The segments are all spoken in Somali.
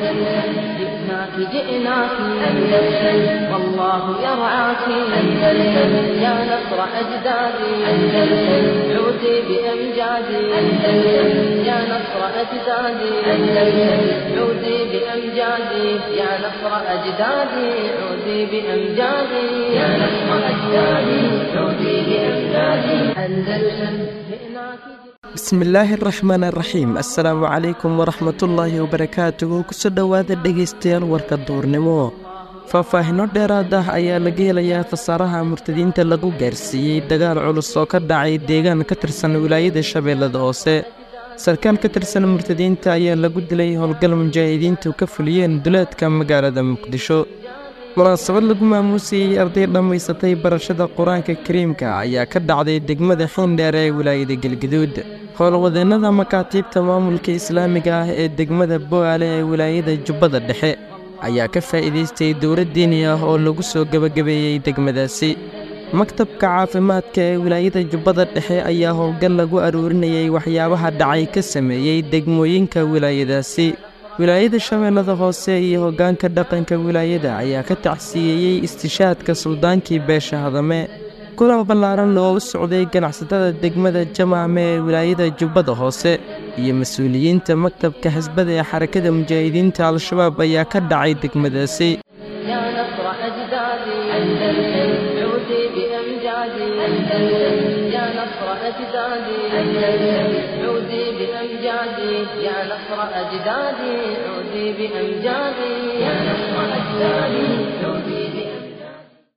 أندلسن جئناك جئناك أندلسن والله يرعاك أندلسن يا نصر أجدادي أندلسن عودي بأمجادي أندلسن يا نصر أجدادي أندلسن عودي بأمجادي يا نصر أجدادي عودي بأمجادي يا نصر أجدادي عودي بأمجادي أندلسن جئناك bismillaahi araxmaan araxiim assalaamu calaykum waraxmatullaahi wabarakaatuhu kusoo dhowaada dhegaystayaal warka duurnimo faahfaahino dheeraad ah ayaa laga helayaa khasaaraha murtadiinta lagu gaarsiiyey dagaal culus oo ka dhacay deegaan ka tirsan wilaayada shabeellada hoose sarkaal ka tirsan murtadiinta ayaa lagu dilay howlgal mujaahidiintu ka fuliyeen duleedka magaalada muqdisho munaasabad lagu maamuusayey arday dhammaysatay barashada qur-aanka kariimka ayaa ka dhacday degmada xiindheer ee wilaayada galgaduud howlwadeennada makaatiibta maamulka islaamiga ah ee degmada bo-aale ee wilaayada jubbada dhexe ayaa ka faa'iidaystay dowlad diini ah oo lagu soo gebagabeeyey degmadaasi maktabka caafimaadka ee wilaayada jubbada dhexe ayaa howlgal lagu aruurinayay waxyaabaha dhacay ka sameeyey degmooyinka wilaayadaasi wilaayada shabeellada hoose iyo hoggaanka dhaqanka wilaayada ayaa ka tacsiyeeyey istishaadka suldaankii beesha hadame kulan ballaaran oo u socday ganacsatada degmada jamaame ee wilaayada jubbada hoose iyo mas-uuliyiinta maktabka xisbada ee xarakada mujaahidiinta al-shabaab ayaa ka dhacay degmadaasi يا نصر أجدادي أندلسن عودي بأمجادي أندلسن يا نصر أجدادي أندلسن عودي بأمجادي يا نصر أجدادي عودي بأمجادي يا نصر أجدادي عودي بأمجادي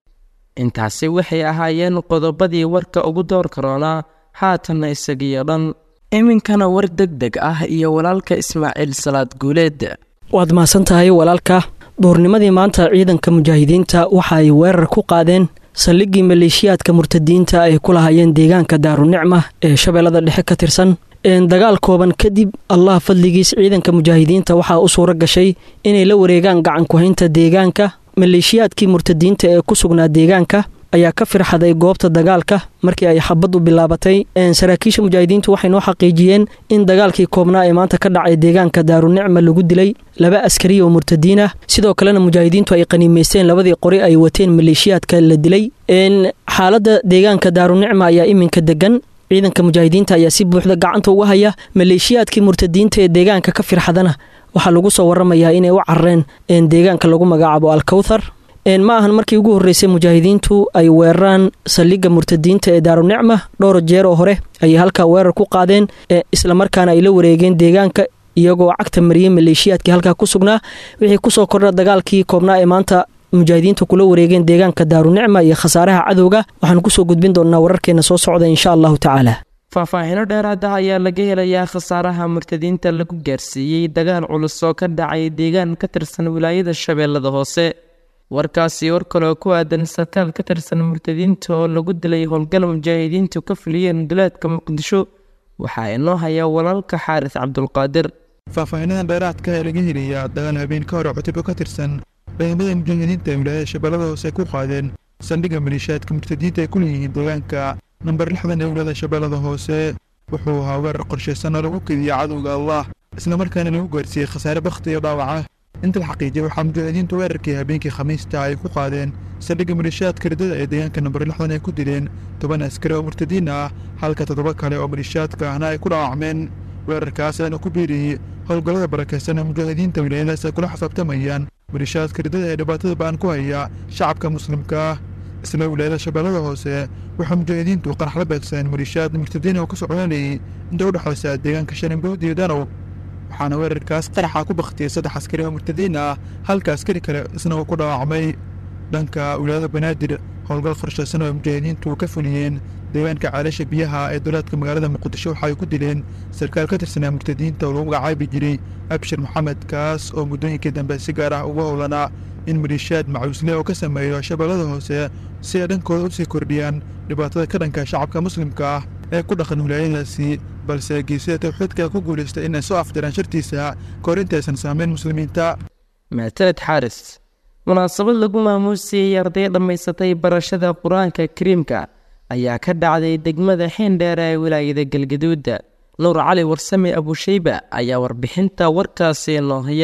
intaasi waxay ahaayeen qodobadii warka ugu door karoonaa haatanna isagiyo dhan iminkana war deg deg ah iyo walaalka ismaaciil salaad guuleed waad mahadsan tahay walaalka duurnimadii maanta ciidanka mujaahidiinta waxa ay weerar ku qaadeen saldhiggii maleeshiyaadka murtadiinta ay ku lahaayeen deegaanka daarunicma ee shabeellada dhexe ka tirsan dagaal kooban kadib allah fadligiis ciidanka mujaahidiinta waxaa u suuro gashay inay la wareegaan gacan ku-haynta deegaanka maleeshiyaadkii murtadiinta ee ku sugnaa deegaanka ayaa ka firxaday goobta dagaalka markii ay xabaddu bilaabatay saraakiisha mujaahidiintu waxay noo xaqiijiyeen in dagaalkii koobnaa ee maanta ka dhacay deegaanka daarunicma lagu dilay laba askari oo murtadiin ah sidoo kalena mujaahidiintu ay qaniimaysteen labadii qori ay wateen maleeshiyaadka la dilay xaaladda deegaanka daarunicma ayaa iminka degan ciidanka mujaahidiinta ayaa si buuxda gacanta uga haya maleeshiyaadkii murtadiinta ee deegaanka ka firxadana waxaa lagu soo waramayaa inay u carareen deegaanka lagu magacaabo alkowthar ma ahan markii ugu horreysay mujaahidiintu ay weeraraan saldhigga murtadiinta ee daarunicma dhowr jeer oo hore ayay halkaa weerar ku qaadeen islamarkaana ay la wareegeen deegaanka iyagoo cagta mariyey maleeshiyaadkii halkaa ku sugnaa wixii kusoo kordha dagaalkii koobnaa ee maanta mujaahidiinta kula wareegeen deegaanka daarunicma iyo khasaaraha cadowga waxaan kusoo gudbin doonnaa wararkeena soo socda insha allahu tacaala faahfaahino dheeraad ah ayaa laga helayaa khasaaraha murtadiinta lagu gaarsiiyey dagaal culus oo ka dhacay deegaan ka tirsan wilaayada shabeellada hoose warkaasi war kaloo ku aadan sarkaal ka tirsan murtadiinta oo lagu dilay howlgal mujaahidiintu ka fuliyeen duleedka muqdisho waxaa inoo hayaa walaalka xaaris cabdulqaadir faahfaahinadan dheeraadka ee laga helayaa dagaal habeen ka hore cutubyo ka tirsan ciidamada mujaahidiinta ee wilaayada shabeellada hoose ay ku qaadeen saldhigga maleeshiyaadka murtadiinta ay ku leeyihiin deegaanka namber lixdan ee wilaayada shabeellada hoose wuxuu ahaa weerar qorshaysan oo lagu kediya cadowga allah islamarkaana lagu gaarsiiyey khasaare bakhti iyo dhaawaca inta la xaqiijiyay waxaa mujaahidiintu weerarkii habeenkii khamiista ay ku qaadeen saldhigga maleeshiyaadka ridada ee deegaanka namber lixdan ay ku dileen toban askari oo murtadiin ah halka toddoba kale oo maleeshiyaadka ahna ay ku dhaawacmeen weerarkaas ayaana ku biiriyey howlgallada barakaysan ee mujaahidiinta wilaayadaas ay kula xisaabtamayaan maleeshiyaadka ridada ee dhibaatada ba'an ku haya shacabka muslimka ah isla wilaayada shabeellada hoose waxaa mujaahidiintu qarax la beegsadeen maleeshiyaad murtadiin oo ka socdaalayay inta u dhexaysa deegaanka sharimbood iyo danow waxaana weerarkaas qaraxa ku bakhtiyey saddex askari oo murtadiin ah halka askari kale isna uu ku dhaawacmay dhanka wilaayada banaadir howlgal qorshaysan oo mujaahidiintu ka fuliyeen deegaanka caalasha biyaha ee dowlaadka magaalada muqdisho waxa ay ku dileen sarkaal ka tirsanaa murtadiinta oo lagu magacaabi jiray abshir maxamed kaas oo muddooyinkii dambe si gaar ah uga howlanaa in maleeshiyaad macuusle oo ka sameeyo shabeellada hoose si ay dhankooda usii kordhiyaan dhibaatada ka dhanka shacabka muslimka ah ee ku dhaqan wilaayadaasi balse geesida tawxiidka ku guulaystay inay soo afdiraan shartiisa kahor intaysan saameyn muslimiinta maataled xaaris munaasabad lagu maamuusiyey arday dhammaysatay barashada qur-aanka kariimka ayaa ka dhacday degmada xiindheera ee wilaayada galgaduuda nuur cali warsame abusheyba ayaa warbixinta warkaasi noo haya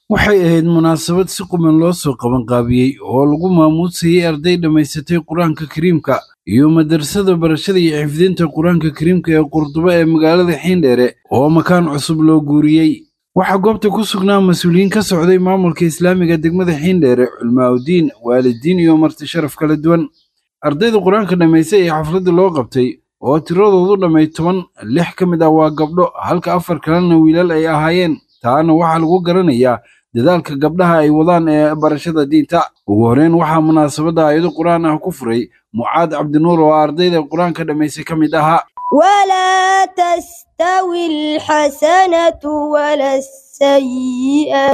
waxay ahayd munaasabad si quman loo soo qabanqaabiyey oo lagu maamuusayey arday dhammaysatay qur-aanka kariimka iyo madrasada barashada iyo xifdinta qur-aanka kariimka ee qurduba ee magaalada xiindheere oo makaan cusub loo guuriyey waxaa goobta ku sugnaa mas-uuliyiin ka socday maamulka islaamiga degmada xiindheere culmaaudiin waalidiin iyo marti sharaf kala duwan ardayda qur-aanka dhammaystay ee xafladda loo qabtay oo tiradoodu dhammay toban lix ka mid ah waa gabdho halka afar kalena wiilal ay ahaayeen taana waxaa lagu garanayaa dadaalka gabdhaha ay wadaan ee barashada diinta ugu horreyn waxaa munaasabadda aayado qur-aan ah ku furay mucaad cabdinuur oo ardayda qur-aanka dhammaystay ka mid ahaa ولا تستوي الحسنة ولا السيئة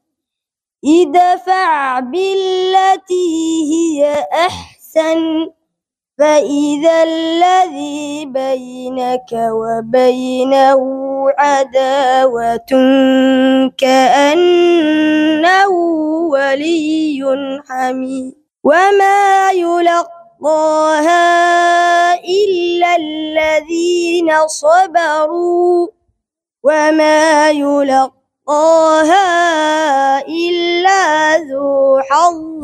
ادفع بالتي هي أحسن فإذا الذي بينك وبينه عداوة كأنه ولي حميد وما يلقاها إلا الذين صبروا وما يلقاها إلا ذو حظ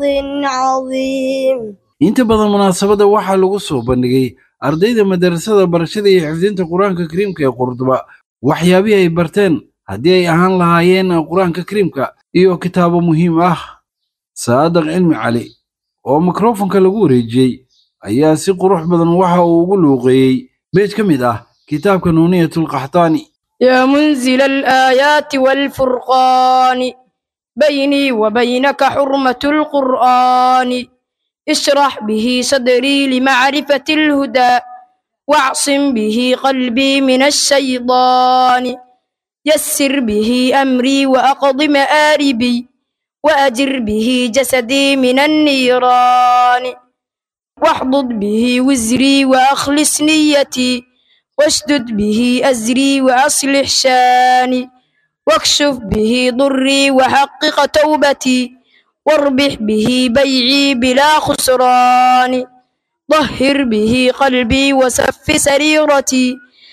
عظيم inta badan munaasabadda waxaa lagu soo bandhigay ardayda madarasada barashada iyo xifdinta qur-aanka kariimka ee qurduba waxyaabihii ay barteen haddii ay ahaan lahaayeen qur-aanka kariimka iyo kitaabo muhiim ah saadaq cilmi cali oo mikrofonka lagu wareejiyey ayaa si qurux badan waxa uu ugu luuqeeyey beej ka mid ah kitaabka nuuniyatulqaxtaani يا منزل الآيات والفرقان بيني وبينك حرمة القرآن اشرح به صدري لمعرفة الهدى واعصم به قلبي من الشيطان يسر به أمري وأقض مآربي وأجر به جسدي من النيران واحضض به وزري وأخلص نيتي واشدد به أزري وأصلح شاني واكشف به ضري وحقق توبتي واربح به بيعي بلا خسران طهر به قلبي وسف سريرتي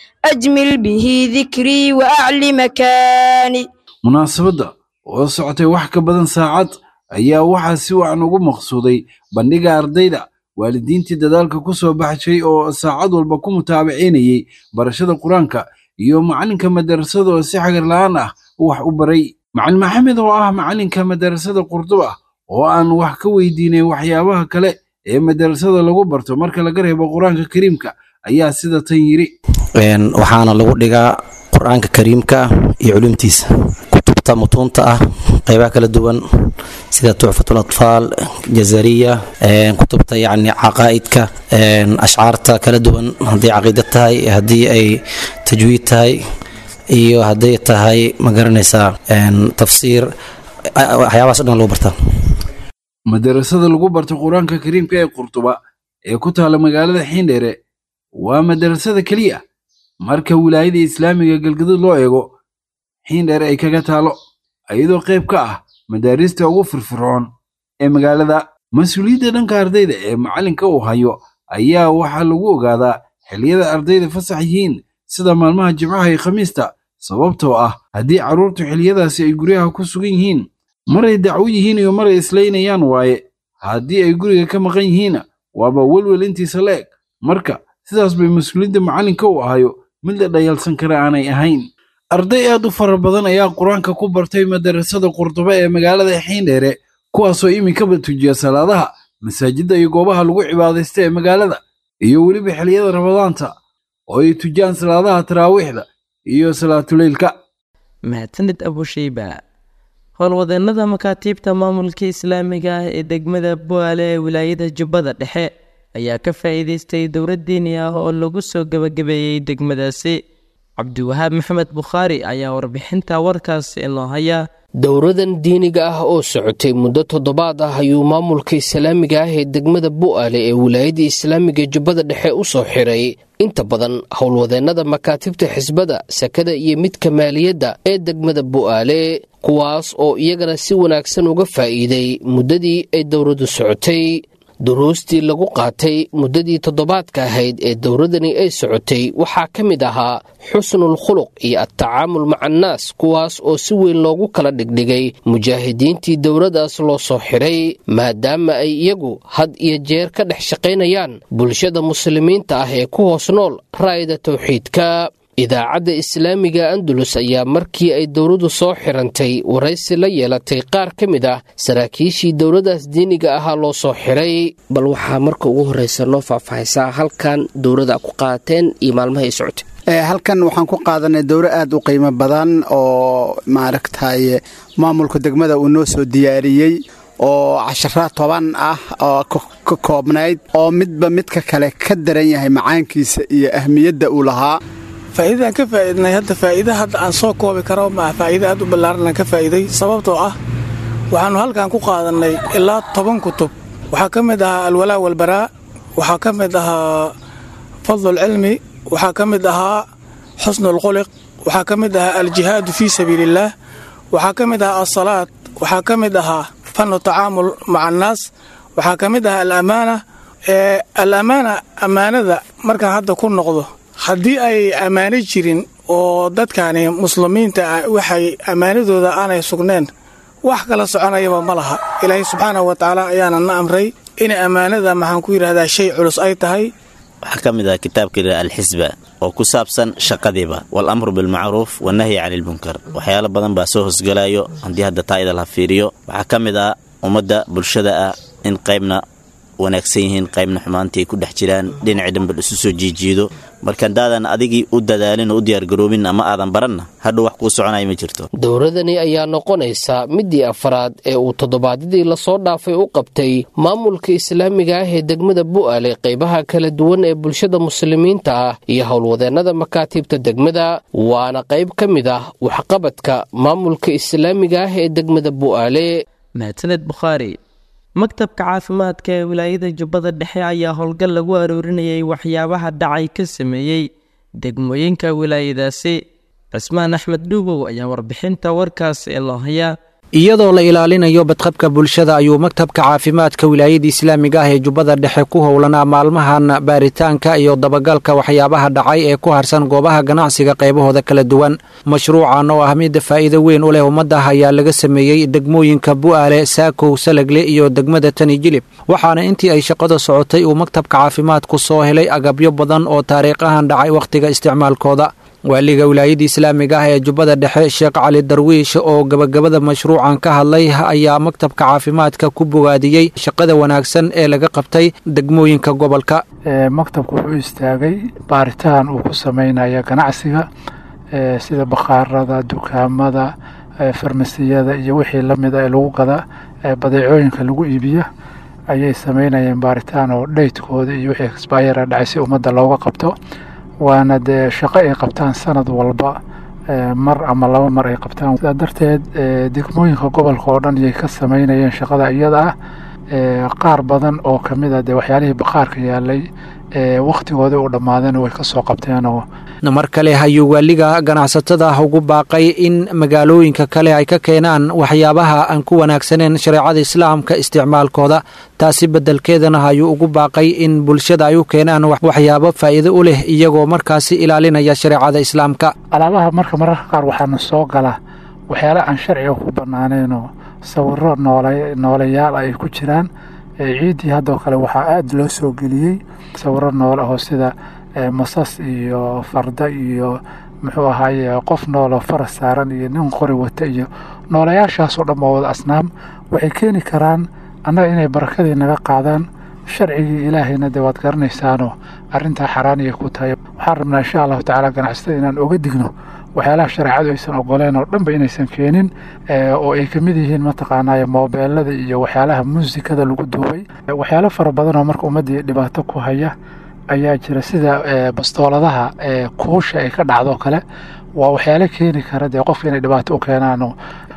أجمل به ذكري وأعلي مكاني munaasabadda oo socotay wax ka badan saacad ayaa waxaa si wacan ugu maqsuuday bandhiga ardayda waalidiintii dadaalka ku soo baxshay oo saacad walba ku mutaabacinayay barashada qur-aanka iyo macalinka madarasada oo si xagar la'aan ah wax u baray macalin maxamed oo ah macalinka madarasada qurduba oo aan wax ka weydiinay waxyaabaha kale ee madarasada lagu barto marka laga reebo qur-aanka kariimka ayaa sida tan yiri waxaana lagu dhigaa qur-aanka kariimka iyo culumtiisa kutubta mutuunta ah qeybaha kala duwan sida tucfatul atfaal jazariya kutubta yacni caqaa'idka ashcaarta kala duwan haddii caqiida tahay haddii ay tajwiid tahay iyo hadday tahay ma garanaysaa tafsiir waxyaabahaas o dhan lagu bartaa madarasada lagu barto qur-aanka kariimka ee qurduba ee ku taala magaalada xiindheere waa madarasada keliya marka wilaayada islaamiga galgaduud loo eego xiindheere ay kaga taalo iyadoo qayb ka ah madaarista ugu firfircoon ee magaalada mas-uuliyadda dhanka ardayda ee macalinka uu hayo ayaa waxaa lagu ogaadaa xilliyada ardayda fasax yihiin sida maalmaha jimcaha iyo khamiista sababtoo ah haddii carruurtu xilliyadaasi ay guryaha ku sugan yihiin maray dacwo yihiin iyo maray islaynayaan waaye haddii ay guriga ka maqan yihiinna waaba welwel intiisa la eg marka sidaas bay mas-uuliyadda macalinka uu ahayo mid la dhayalsan kara aanay ahayn arday aad u fara badan ayaa qur-aanka ku bartay madarasada qurduba ee magaalada xiindheere kuwaasoo iminkaba tujiya salaadaha masaajidda iyo goobaha lagu cibaadaysta ee magaalada iyo weliba xilliyada ramadaanta oo ay tujiyaan salaadaha taraawiixda iyo salaatuleylka mahadsanid abushayba howlwadeennada makaatiibta maamulka islaamiga ah ee degmada bu'aale ee wilaayada jubbada dhexe ayaa ka faa'iidaystay dowlad diini ah oo lagu soo gebagabeeyey degmadaasi cabdiwahaab maxamed bukhaari ayaa warbixinta warkaasi inoo haya dowradan diiniga ah oo socotay muddo toddobaad ah ayuu maamulka islaamiga ah ee degmada bu'aale ee wilaayada islaamiga jubbada dhexe u soo xiray inta badan howlwadeennada makaatibta xisbada sakada iyo midka maaliyadda ee degmada bu'aale kuwaas oo iyagana si wanaagsan uga faa'iiday muddadii ay dowladdu socotay duruustii lagu qaatay muddadii toddobaadka ahayd ee dowladani ay socotay waxaa ka mid ahaa xusnul khuluq iyo adtacaamul maca annaas kuwaas oo si weyn loogu kala dhigdhigay mujaahidiintii dowladdaas loo soo xiray maadaama ay iyagu had iyo jeer ka dhex shaqaynayaan bulshada muslimiinta ah ee ku hoos nool raayada towxiidka idaacadda islaamiga andalus ayaa markii ay dowladdu soo xirantay waraysi la yeelatay qaar ka mid ah saraakiishii dowladdaas diiniga ahaa loo soo xiray bal waxaa marka ugu horreysa noo faahfaahaysaa halkan dowladda ku qaateen iyo maalmaha ay socotay halkan waxaan ku qaadanay dowro aad u qiimo badan oo maaragtay maamulka degmada uu noo soo diyaariyey oo cashara toban ah oo ka koobnayd oo midba midka kale ka daran yahay macaankiisa iyo ahmiyadda uu lahaa faa'iidadaan ka faa'iidnay hadda faa'iida hadda aan soo koobi karo ma ah faa'iida aad u ballaaran aan ka faa'iiday sababtoo ah waxaannu halkan ku qaadannay ilaa toban kutub waxaa ka mid ahaa alwalaa walbaraa waxaa ka mid ahaa fadlulcilmi waxaa ka mid ahaa xusnulquliq waxaa ka mid ahaa aljihaadu fii sabiiliillaah waxaa ka mid ahaa alsalaad waxaa ka mid ahaa fannu tacaamul maca annaas waxaa ka mid ahaa alamaana ee alamaana ammaanada markaan hadda ku noqdo haddii ay ammaano jirin oo dadkani muslimiinta ah waxay ammaanadooda aanay sugneen wax kala soconayaba ma laha ilaahay subxaanahu wa tacaala ayaana na amray inay ammaanada maxaan ku yidhahdaa shay culus ay tahay waxaa ka mid ah kitaabka yidhahda alxisba oo ku saabsan shaqadiiba walamru bilmacruuf wanahyi cani ilmunkar waxyaalo badan baa soo hosgalayo haddii hadda taa idal ha fiiriyo waxaa ka mid ah ummadda bulshada ah in qaybna wanaagsan yihiin qaybna xumaantii ay ku dhex jiraan dhinacii dhanbal isu soo jiijiido marka haddaadan adigii u dadaalin oo u diyaargaroobin ama aadan baranna hadhow wax kuu soconaya ma jirto dowladani ayaa noqonaysa midii afraad ee uu toddobaadyadii lasoo dhaafay u qabtay maamulka islaamiga ah ee degmada bu'aale qaybaha kala duwan ee bulshada muslimiinta ah iyo howlwadeennada makaatiibta degmada waana qayb ka mid ah waxqabadka maamulka islaamiga ah ee degmada bu'aale mahadsaned bukhaari maktabka caafimaadka ee wilaayada jubbada dhexe ayaa howlgal lagu aroorinayay waxyaabaha dhacay ka sameeyey degmooyinka wilaayadaasi cismaan axmed dhuubow ayaa warbixinta warkaas ee loo hayaa iyadoo la ilaalinayo badqabka bulshada ayuu maktabka caafimaadka wilaayada islaamiga ah ee jubbada dhexe ku howlanaa maalmahan baaritaanka iyo dabagalka waxyaabaha dhacay ee ku harsan goobaha ganacsiga qaybahooda kala duwan mashruucan oo ah mid faa'iido weyn u leh ummaddah ayaa laga sameeyey degmooyinka bu'aale saakow salagle iyo degmada tani jilib waxaana intii ay shaqada socotay uu maktabka caafimaadku soo helay agabyo badan oo taariikhahan dhacay wakhtiga isticmaalkooda waaliga wilaayada islaamiga ah ee jubbada dhexe sheekh cali darwiish oo gabagabada mashruucan ka hadlay ayaa maktabka caafimaadka ku bogaadiyey shaqada wanaagsan ee laga qabtay degmooyinka gobolka maktabku wuxuu istaagay baaritaan uu ku sameynaya ganacsiga sida bakhaarada dukaamada farmasiyada iyo wixii lamida ee lagu gada badeecooyinka lagu iibiya ayay sameynayeen baaritaan oo dhaytkooda iyo wixii exbayara dhacay si ummadda looga qabto waana dee shaqo ay qabtaan sanad walba mar ama laba mar ay qabtaan sidaa darteed degmooyinka gobolka oo dhan iyay ka sameynayeen shaqada iyada ah qaar badan oo ka mid a dee waxyaalihii bakhaarka yaalay wakhtigoodii u dhammaadeen way ka soo qabteenoo mar kale ayuu waaliga ganacsatada ugu baaqay in magaalooyinka kale ay ka keenaan waxyaabaha aan ku wanaagsaneen shareecada islaamka isticmaalkooda taasi beddelkeedana ayuu ugu baaqay in bulshada ay u keenaan waxyaabo faa'iido u leh iyagoo markaasi ilaalinaya shareecada islaamka alaabaha marka mararka qaar waxaana soo gala waxyaala aan sharciga ku bannaaneenoo sawiro nooleyaal ay ku jiraan ciiddii haddoo kale waxaa aada loo soo geliyey sawiro noole oo sida masas iyo farda iyo muxuu ahaaye qof nooloo faras saaran iyo nin qori wata iyo noolayaashaasoo dhan waa wada asnaam waxay keeni karaan annaga inay barakadii naga qaadaan sharcigii ilaahayna dee waad garanaysaanoo arrintaa xaraaniyay ku tahay waxaan rabnaa insha allahu tacaala ganacsatada inaan oga digno waxyaalaha shareecadu aysan ogoleen oo dhanba inaysan keenin oo ay ka mid yihiin mataqaanaaye moobeelada iyo waxyaalaha muusikada lagu duubay waxyaalo fara badan oo marka ummaddii dhibaato ku haya ayaa jira sida bastooladaha kuusha ay ka dhacdo kale waa waxyaalo keeni kara dee qofka inay dhibaato u keenaanoo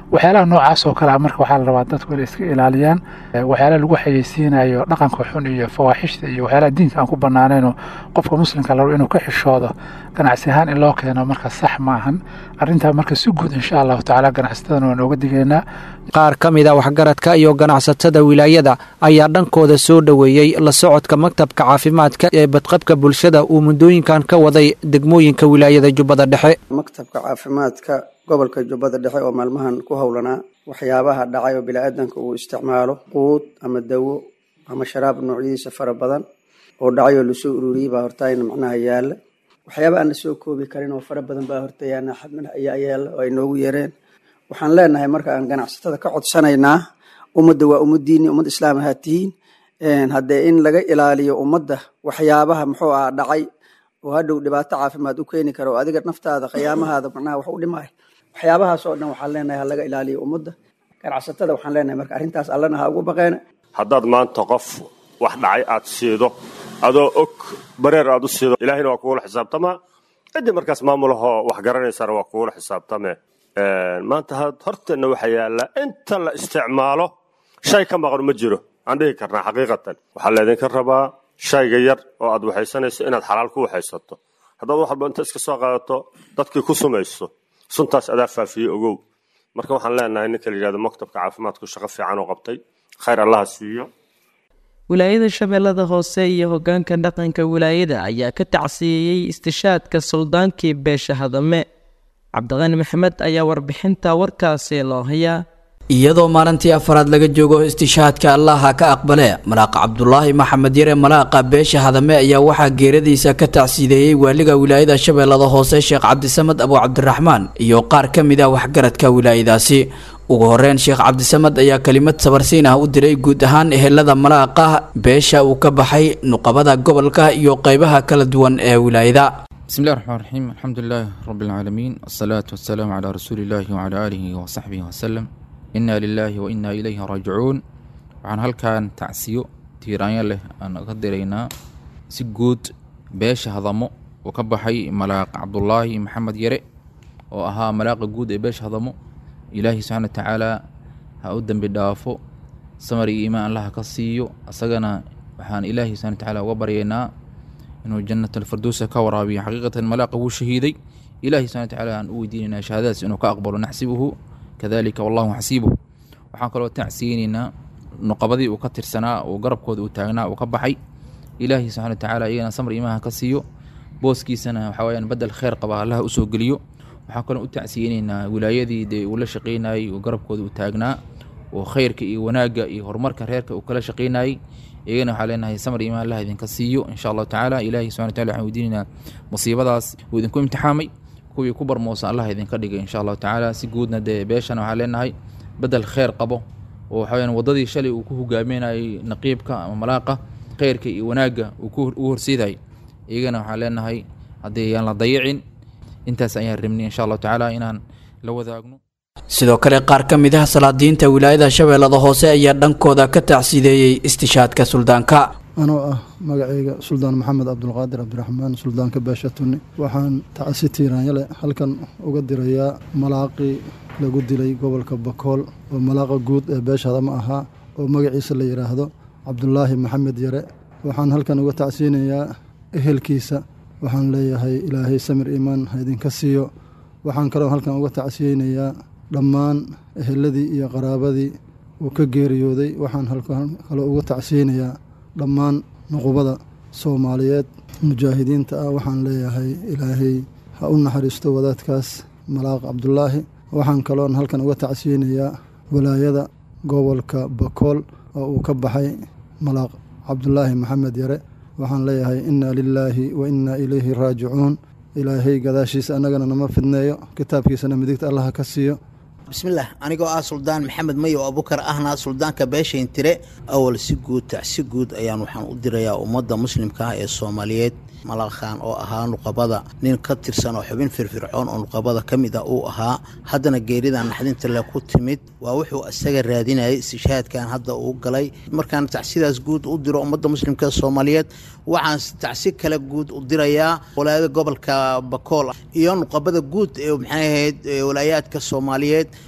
waxyaalaha noocaas oo kale ah marka waxaa la rabaa dadku inay iska ilaaliyaan waxyaalaha lagu xayeysiinayo dhaqanka xun iyo fawaaxishta iyo waxyaalaha diinka aan ku banaanayno qofka muslimka la rabo inuu ka xishoodo ganacsi ahaan in loo keeno marka sax ma ahan arrintaa marka si guud insha allahu tacaala ganacsatadana waan ooga digaynaa qaar ka mid a waxgaradka iyo ganacsatada wilaayada ayaa dhankooda soo dhoweeyey la socodka maktabka caafimaadka ee badqabka bulshada uu muddooyinkan ka waday degmooyinka wilaayada jubbada dhexe maktabka caafimaadka gobolka jubbada dhexe oo maalmahan ku howlanaa waxyaabaha dhacay oo biniaadanka uu isticmaalo quud ama dawo ama sharaab noocyadiisa fara badan oo dhacay oo lasoo ururiyey baa hortaayna macnaha yaala waxyaaba aan lasoo koobi karin oo fara badan baa hortayaana xadmana ayaa yaala oo ay noogu yareen waxaan leenahay marka aan ganacsatada ka codsanaynaa ummadda waa ummadiini ummad islaam ahaa tihiin haddee in laga ilaaliyo ummadda waxyaabaha muxuu aha dhacay oo hadhow dhibaato caafimaad u keeni kara oo adiga naftaada khiyaamahaada macnaha wax u dhimay waxyaabahaas oo dhan waxaan leenahay ha laga ilaaliyo ummadda ganacsatada waxaan leenahay marka arrintaas allana ha ugu baqeena haddaad maanta qof wax dhacay aad siido adoo og bareer aad u siido ilaahayna waa kugula xisaabtamaa ciddii markaas maamulahoo wax garanaysana waa kugula xisaabtame maanta horteenna waxaa yaallaa inta la isticmaalo shay ka maqan ma jiro aan dhihi karnaa xaqiiqatan waxaa laydinka rabaa shayga yar oo aad waxaysanayso inaad xalaal ku waxaysato haddaad wax walba inta iska soo qaadato dadkii ku sumayso suntaas adaa faafiyey ogow marka waxaan leenahay ninka la yidhahdo maktabka caafimaadku shaqo fiican oo qabtay khayr allaha siiyo wilaayada shabeellada hoose iyo hoggaanka dhaqanka wilaayada ayaa ka tacsiyeeyey istishaadka suldaankii beesha hadame cabdiqani maxamed ayaa warbixinta warkaasi loo hayaa iyadoo maalintii afaraad laga joogo istishaadka allaha ka aqbale malaaqa cabdulaahi maxamed yare malaaqa beesha hadame ayaa waxaa geeradiisa ka tacsiideeyey waaliga wilaayada shabeellada hoose sheekh cabdisamad abu cabdiraxmaan iyo qaar ka mid ah waxgaradka wilaayadaasi ugu horeyn sheekh cabdisamad ayaa kelimad sabarsiin ah u diray guud ahaan ehelada malaaqa beesha uu ka baxay nuqabada gobolka iyo qeybaha kala duwan ee wilaayada بسم الله الرحمن الرحيم الحمد لله رب العالمين والصلاة والسلام على رسول الله وعلى آله وصحبه وسلم إنا لله وإنا إليه راجعون waxaan halkan tacsiyo tiiraanyo leh aan ka diraynaa si guud beesha hadamo uu ka baxay malaaq cabdulaahi maxamed yare oo ahaa malaaqa guud ee beesha hadamo ilaahi subxaana watacaala ha u dembi dhaafo samar iyo iimaan allaha ka siiyo asagana waxaan ilaahi subxana watacaala uga baryaynaa inuu jannat alfirdowsa ka waraabiyo xaqiiqatan malaaqa wuu shahiiday ilahi subxana watacaala aan u weydiinaynaa shahaadadaas inuu ka aqbalo naxsibuhu kadalika wallahu xasiibuh waxaan kaloo tacsiyeynaynaa nuqabadii uu ka tirsanaa oo garabkooda uu taagnaa uu ka baxay ilaahi subxana watacaala iyagana samar iimaha ka siiyo booskiisana waxaa weyaan badel kheyr qaba allaha usoo geliyo waxaan kaloo u tacsiyeynaynaa wilaayadii dee uu la shaqeynayey oo garabkooda uu taagnaa oo khayrka iyo wanaagga iyo horumarka reerka uu kala shaqeynayey iyagana waxaa leenahay samar iimaan allah idinka siiyo insha allahu tacaala ilahi subxana wataala waxaan weydiinaynaa musiibadaas uu idinku imtixaamay kuwii ku barmoosa allah idinka dhigay insha allahu tacaala si guudna dee beeshana waxaa leenahay bedel kheyr qabo oo waxa weyaan waddadii shalay uu ku hogaaminayay naqiibka ama malaaqa kheyrka iyo wanaagga uu ku u horseedayay iyagana waxaan leenahay haddii yaan la dayicin intaas ayaan rabnay insha allahu tacaala inaan la wadaagno sidoo kale qaar ka mid ah salaadiinta wilaayada shabeellada hoose ayaa dhankooda ka tacsiideeyey istishaadka suldaanka anoo ah magacayga suldaan maxamed cabdulqaadir cabdiraxmaan suldaanka beesha tunni waxaan tacsi tiiraanyale halkan uga dirayaa malaaqii lagu dilay gobolka bakool oo malaaqa guud ee beeshada ma ahaa oo magaciisa la yidhaahdo cabdulaahi maxamed yare waxaan halkan uga tacsiinayaa ehelkiisa waxaan leeyahay ilaahay samir iimaan ha idinka siiyo waxaan kaloo halkan uga tacsiyeynayaa dhammaan eheladii iyo qaraabadii uu ka geeriyooday waxaan halkan kaloo uga tacsiyeynayaa dhammaan nuqubada soomaaliyeed mujaahidiinta ah waxaan leeyahay ilaahay ha u naxariisto wadaadkaas malaaq cabdulaahi waxaan kaloon halkan uga tacsiyeynayaa walaayada gobolka bakool oo uu ka baxay malaaq cabdulaahi maxamed yare waxaan leeyahay inna lilaahi wa innaa ilayhi raajicuun ilaahay gadaashiisa annagana nama fidneeyo kitaabkiisana midigta allaha ka siiyo bismillaah anigoo ah suldaan maxamed mayo abukar ahna suldaanka beeshayn tire awal si guud tacsi guud ayaan waxaan u dirayaa ummadda muslimka ah ee soomaaliyeed malaqan oo ahaa nuqabada nin ka tirsan oo xubin firfircoon oo nuqabada ka mid ah uu ahaa haddana geerida naxdinta le ku timid waa wuxuu isaga raadinayay istishaadkan hadda uu galay markaan tacsidaas guud u diro ummadda muslimka ee soomaaliyeed waxaan tacsi kale guud u dirayaa walaayada gobolka bakool iyo nuqabada guud ee maxay ahayd walaayaadka soomaaliyeed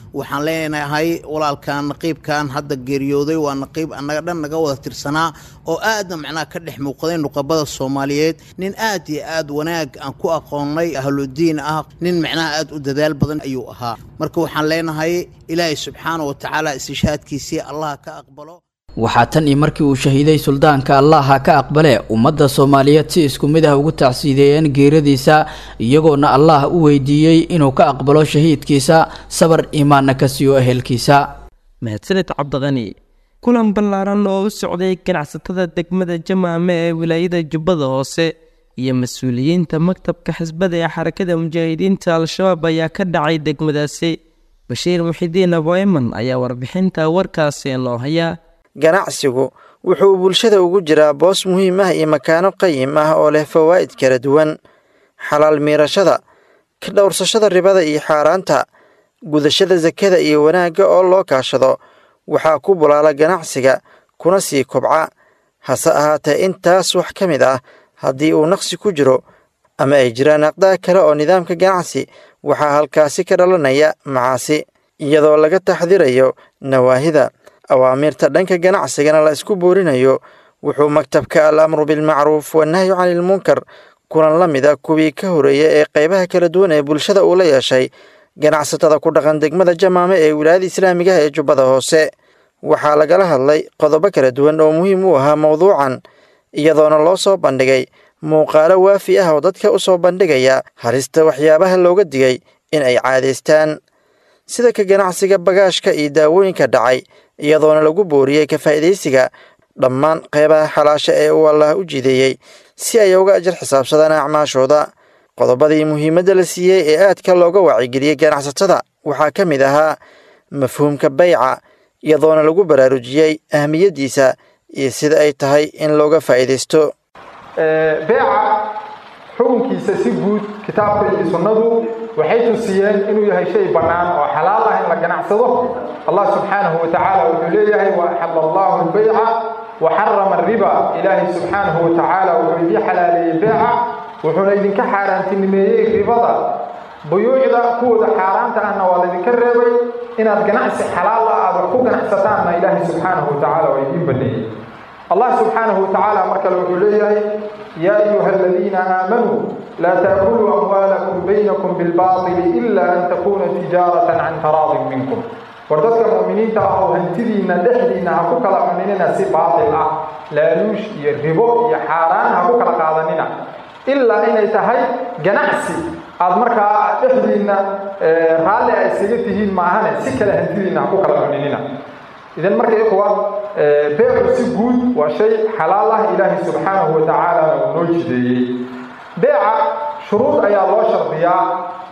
waxaan leenahay walaalkan naqiibkan hadda geeriyooday waa naqiib annaga dhan naga wada tirsanaa oo aadna macnaha ka dhex muuqday nuqabada soomaaliyeed nin aad iyo aad wanaag aan ku aqoonnay ahludiin ah nin macnaha aad u dadaal badan ayuu ahaa marka waxaan leenahay ilaahay subxaana wa tacaala istishhaadkiisii allah ka aqbalo waxaa tan iyo markii uu shahiiday suldaanka allaha ka aqbale ummadda soomaaliyeed si isku mid ah ugu tacsiideeyeen geeradiisa iyagoona allah u weydiiyey inuu ka aqbalo shahiidkiisa sabar iimaanna ka siiyo ehelkiisa mahadsaned cabdiqani kulan ballaaran oo u socday ganacsatada degmada jamaame ee wilaayada jubbada hoose iyo mas-uuliyiinta maktabka xisbada ee xarakada mujaahidiinta al-shabaab ayaa ka dhacay degmadaasi bashiir muxidiin aboeman ayaa warbixinta warkaasi noo haya ganacsigu wuxuu bulshada ugu jiraa boos muhiim ah iyo makaano qayim ah oo leh fawaa'id kala duwan xalaal miirashada ka dhowrsashada ribada iyo xaaraanta gudashada sakada iyo wanaagga oo loo kaashado waxaa ku bulaala ganacsiga kuna sii kobca hase ahaatee intaas wax ka mid ah haddii uu naqsi ku jiro ama ay jiraan aqdaa kale oo nidaamka ganacsi waxaa halkaasi ka dhalanaya macaasi iyadoo laga taxdirayo nawaahida awaamiirta dhanka ganacsigana la isku boorinayo wuxuu maktabka al amru bilmacruuf wanahyu canilmunkar kulan la mid a kuwii ka horeeya ee qaybaha kala duwan ee bulshada uu la yeeshay ganacsatada ku dhaqan degmada jamaame ee wilaayada islaamiga ah ee jubbada hoose waxaa lagala hadlay qodobo kala duwan oo muhiim u ahaa mowduucan iyadoona loo soo bandhigay muuqaalo waafi ah oo dadka u soo bandhigaya halista waxyaabaha looga digay in ay caadaystaan sida ka ganacsiga bagaashka iyo daawooyinka dhacay iyadoona lagu booriyey ka faa'iidaysiga dhammaan qeybaha xalaasha ee uu allaah u jideeyey si ay uga ajar xisaabsadaan acmaashooda qodobadii muhiimadda la siiyey ee aadka looga wacyigeliyey ganacsatada waxaa ka mid ahaa mafhuumka bayca iyadoona lagu baraarujiyey ahmiyaddiisa iyo sida ay tahay in looga faa'iidaysto beeca xukunkiisa si guud kitaabka iyo sunnadu waxay tusiyeen inuu yahay shay bannaan oo xalaal ah in la ganacsado allah subxaanahu wa tacaala wuxuu leeyahay wa axalla allahu albayca wa xarama ariba ilaahay subxaanahu wa tacaala wuxuu idii xalaaleeyey beeca wuxuuna idinka xaaraantinimeeyey ribada buyuucda kuwooda xaaraanta ahna waa laydinka reebay inaad ganacsi xalaal ah aad wax ku ganacsataanna ilaahay subxaanahu wa tacaala waa idiin baneeyey allah subxaanahu wa tacaala mar kale wuxuu leeyahay yaa ayuha aladiina aamanuu laa taakuluu amwaalakum baynakum bilbaatili ila an takuuna tijaaratan can taraadin minkum war dadka mu'miniinta ah oo hantidiinna dhexdiinna ha ku kala cuninina si baatil ah laaluush iyo ribo iyo xaaraan ha ku kala qaadanina ilaa inay tahay ganacsi aad markaa dhexdiinna raalli ay isaga tihiin maahane si kale hantidiinna ha ku kala cuninina idan marka ikhwa beecu si guud waa shay xalaal ah ilaahay subxaanahu wa tacaalana uu noo jideeyey beeca shuruud ayaa loo shardiyaa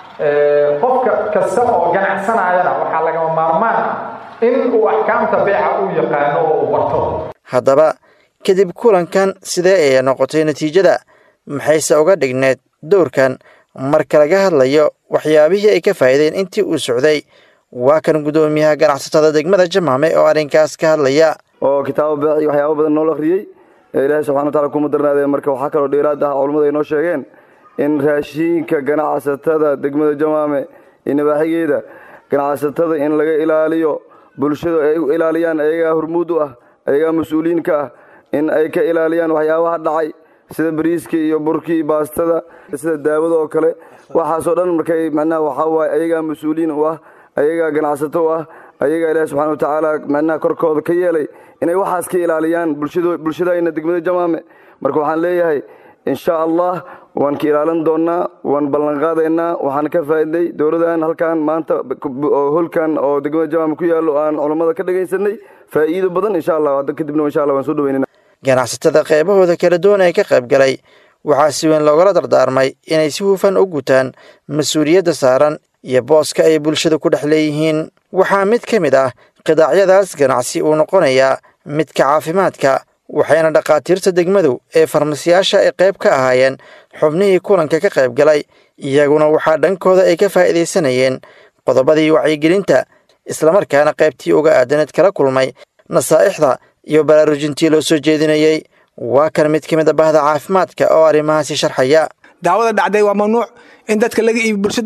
qofka kasta oo ganacsanayana waxaa lagama maarmaan ah in uu axkaamta beeca uu yaqaano oo uu barto haddaba kadib kulankan sidee ayay noqotay natiijada maxayse uga dhigneed dowrkan marka laga hadlayo waxyaabihii ay ka faa'iideen intii uu socday waa kan guddoomiyaha ganacsatada degmada jamaame oo arrinkaas ka hadlaya oo kitaabo beeci waxyaabo badan nool akhriyey ee ilaahay subxana wataala kuma darnaadee marka waxaa kaloo dheeraad ah culummadu ay noo sheegeen in raashiinka ganacsatada degmada jamaame iyo nabaaxigeeda ganacsatada in laga ilaaliyo bulshadu ay u ilaaliyaan ayagaa hormuud u ah ayagaa mas-uuliyiin ka ah in ay ka ilaaliyaan waxyaabaha dhacay sida bariiskii iyo burkii baastada sida daawada oo kale waxaasoo dhan markay macnaha waxaa waaye ayagaa mas-uuliyiin u ah ayagaa ganacsato u ah ayagaa ilaahi subxana wa tacaala macnaha korkooda ka yeelay inay waxaas ka ilaaliyaan bulshadayna degmada jamaame marka waxaan leeyahay insha allah waan ka ilaalin doonnaa waan ballanqaadaynaa waxaan ka faa'iday dowladan halkan maanta holkan oo degmada jamaame ku yaallo aan culammada ka dhagaysanay faa'iido badan insha allah hadda kadibna insha allah waan soo dhaweynana ganacsatada qeybahooda kala duwan ee ka qayb galay waxaa si weyn loogala dardaarmay inay si hufan u gutaan mas-uuliyadda saaran iyo booska ay bulshada ku dhex leeyihiin waxaa mid ka mid ah qidaacyadaas ganacsi uu noqonayaa midka caafimaadka waxayna dhakhaatiirta degmadu ee farmasiyaasha ay qayb ka ahaayeen xubnihii kulanka ka qayb galay iyaguna waxaa dhankooda ay ka faa'iidaysanayeen qodobadii wacyigelinta islamarkaana qaybtii uga aadaneed kala kulmay nasaa'ixda iyo baraarujintii loo soo jeedinayey waa kan mid ka mid a bahda caafimaadka oo arrimahaasi sharxaya daawada dhacday waa mamnuuc in dadka laga iibi bulshada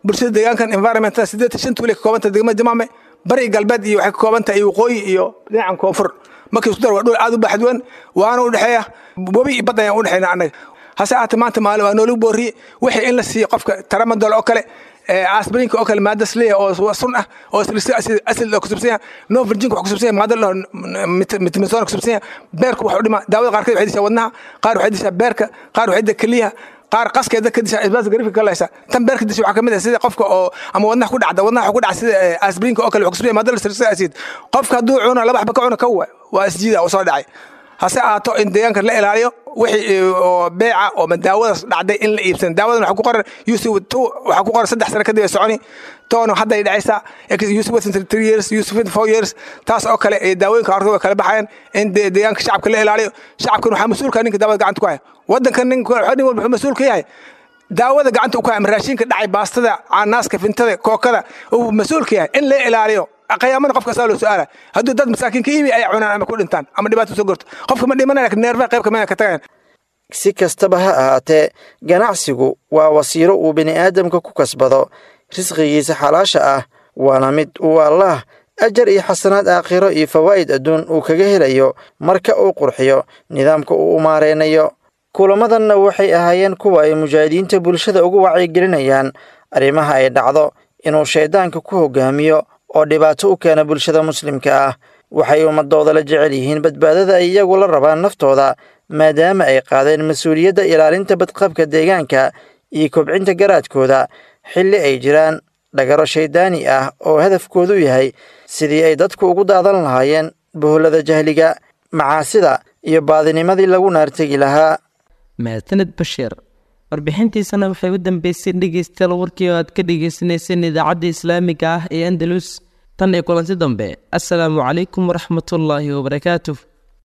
bulshada deegaankan environmentada siddeetan shan tuule ka koobanta degmada jamaame bari galbeed iyo waxay ka kooban tahay waqooyi iyo dhinacan koonfur markii isku dar waa dhul aad u baxduwan waana u dhexeeya webi iyo bad ayaan u dhexeyna annaga hase ahaatee maanta maalin waa noolagu booriyey wixii in la siiyo qofka taramadol oo kale asbrinka oo kale maada sleya oo sun ah oo asid kusubsan yahay no virginka wax kusubsan yahay maada mitmisona kusubsan yahay beerku wax u dhima daawada qaarkeed waxay dishaa wadnaha qaar waxay dishaa beerka qaar waxay dishaa keliyaha qaar qaskeeda ka disha isbaas garifka kalaysa tan beerka disha waxaa kamid ah sida qofka oo ama wadnaha ku dhacda wadnaha ku dhaca sida asbrinka oo kale wax kusubsan yahay maada lasirsa acid qofka hadduu cuno laba xaba ka cuno kawa waa isjiida oo soo dhacay hase ahaato in deegaanka la ilaaliyo wixii oo beeca oo daawadaas dhacday in la iibsan daawadan waxa ku qoran yusuf two waxa ku qoran saddex sano kadib ay soconi toono hadday dhacaysaa yusuf within three years yusuf within four years taas oo kale ee daawooyinka horta way kala baxayaan in deegaanka shacabka la ilaaliyo shacabkan waxaa mas-uulka ninka daawada gacanta ku haya waddankan nin nin walba wuxuu mas-uul ka yahay daawada gacanta ku haya ama raashinka dhacay baastada caanaaska fintada kookada uu mas-uul ka yahay in la ilaaliyo qiyaamada qofka saa loo su-aala hadduu dad masaakiin ka iibi ay cunaan ama ku dhintaan ama dhibaato soo gorto qofka ma dhimanaya lakin neerfaha qayb kamida ka tagayan si kastaba ha ahaatee ganacsigu waa wasiilo uu bini aadamka ku kasbado risqigiisa xalaasha ah waana mid uu allaah ajar iyo xasanaad aakhiro iyo fawaa'id adduun uu kaga helayo marka uu qurxiyo nidaamka uu u maareynayo kulamadanna waxay ahaayeen kuwa ay mujaahidiinta bulshada ugu wacyigelinayaan arrimaha ay dhacdo inuu shayddaanka ku hogaamiyo oo dhibaato u keena bulshada muslimka ah waxay ummadooda la jecel yihiin badbaadada ay iyagu la rabaan naftooda maadaama ay qaadeen mas-uuliyadda ilaalinta badqabka deegaanka iyo kobcinta garaadkooda xilli ay jiraan dhagaro shayddaani ah oo hadafkoodu yahay sidii ay dadku ugu daadan lahaayeen bohollada jahliga macaasida iyo baadinimadii lagu naartegi lahaa mahadsaned bashiir warbixintiisana waxay u dambeysay dhegeystayaal warkii oo aad ka dhegeysaneyseen idaacadda islaamiga ah ee andalus tan iyo kulanti dambe assalaamu calaykum waraxmatullaahi wabarakaatuh